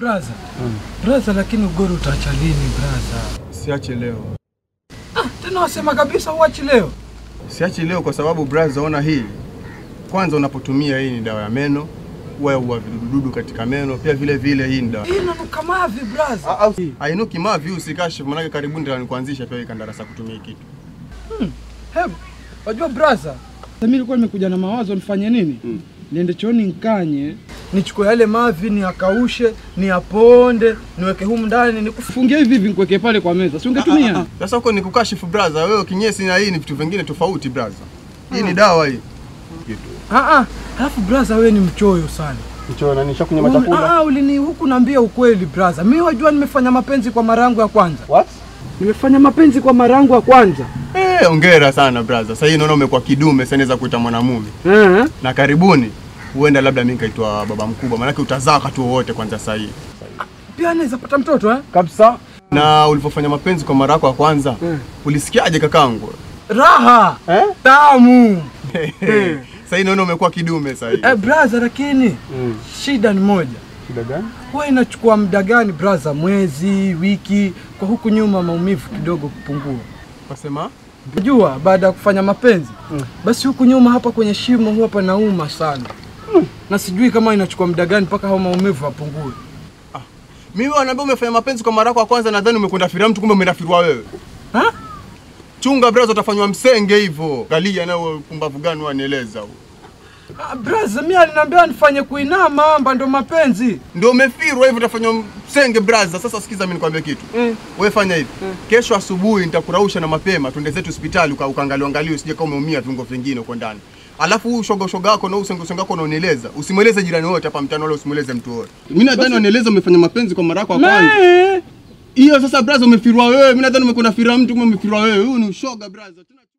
Braza. Braza, lakini ugoro utaacha lini braza? Siache leo, Tena wasema kabisa uachi leo. siache leo kwa sababu brother, ona hili kwanza, unapotumia hii ni dawa ya meno, wewe huwa vidududu katika meno, pia vile vile hii ni dawa Hii inanuka mavi braza. ainuki mavi, usikashe manake karibuni ndio nikuanzisha pia hii kandarasa kutumia hii kitu. Hebu wajua braza, mimi nilikuwa nimekuja na mawazo nifanye nini? Niende chooni nikanye, nichukue yale mavi niakaushe, niyaponde, niweke humu ndani, nikufungie hivi hivi nikuweke pale kwa meza. Si ungetumia? Sasa huko ni kukashifu brother, wewe kinyesi na hii ni vitu vingine tofauti brother. Hii ni dawa hii. Kitu. Ah ah, alafu braza wewe ni mchoyo sana. Kichona na nishakunywa Uli- chakula. Ah, ulini huku naambia ukweli braza. Mimi wajua nimefanya mapenzi kwa mara yangu ya kwanza. What? Nimefanya mapenzi kwa mara yangu ya kwanza. Eh, hongera sana brother. Sasa hii naona umekuwa kidume, sasa naweza kuita mwanamume. Eh. Na karibuni huenda labda mimi nikaitwa baba mkubwa, maanake utazaa wakati wowote kwanza sasa hii. Pia anaweza pata mtoto eh? Kabisa. Na ulivyofanya mapenzi kwa mara yako ya kwanza, Mm. ulisikiaje kakangu? Raha Eh? tamu. Sasa hii naona umekuwa kidume sasa hii. Eh, braza, lakini shida ni moja. Shida gani? Huwa inachukua muda gani braza? Mwezi, wiki? Kwa huku nyuma maumivu kidogo kupungua. Wasema? Unajua baada ya kufanya mapenzi basi huku nyuma hapa kwenye shimo huwa panauma sana na sijui kama inachukua muda gani mpaka hao maumivu yapungue. Mimi wanaambia umefanya mapenzi kwa mara yako ya kwanza, nadhani umekwenda firia mtu, kumbe umeenda firwa wewe. Ha? Chunga brother, utafanywa msenge hivyo. Galia nawe pumbavu gani wanieleza huo. Ah, braza, mimi aliniambia nifanye kuinama amba ndo mapenzi. Ndio umefirwa hivyo utafanywa msenge brother. Sasa sikiza mimi nikwambie kitu. Mm. Wewe fanya hivi. Kesho asubuhi nitakurausha na mapema, twende zetu hospitali uka- ukaangalia angalia usije kama umeumia viungo vingine huko ndani. Alafu huu shoga shoga wako na huu usenge usenge wako unaonieleza. Usimweleze jirani wote hapa mtaani wala usimweleze mtu wote. Mimi nadhani wanieleza umefanya mapenzi kwa mara yako ya kwanza. Me. Hiyo sasa brother umefirwa wewe. Mimi nadhani umekwenda fira mtu kumbe umefirwa wewe. Huyu ni ushoga brother. Tena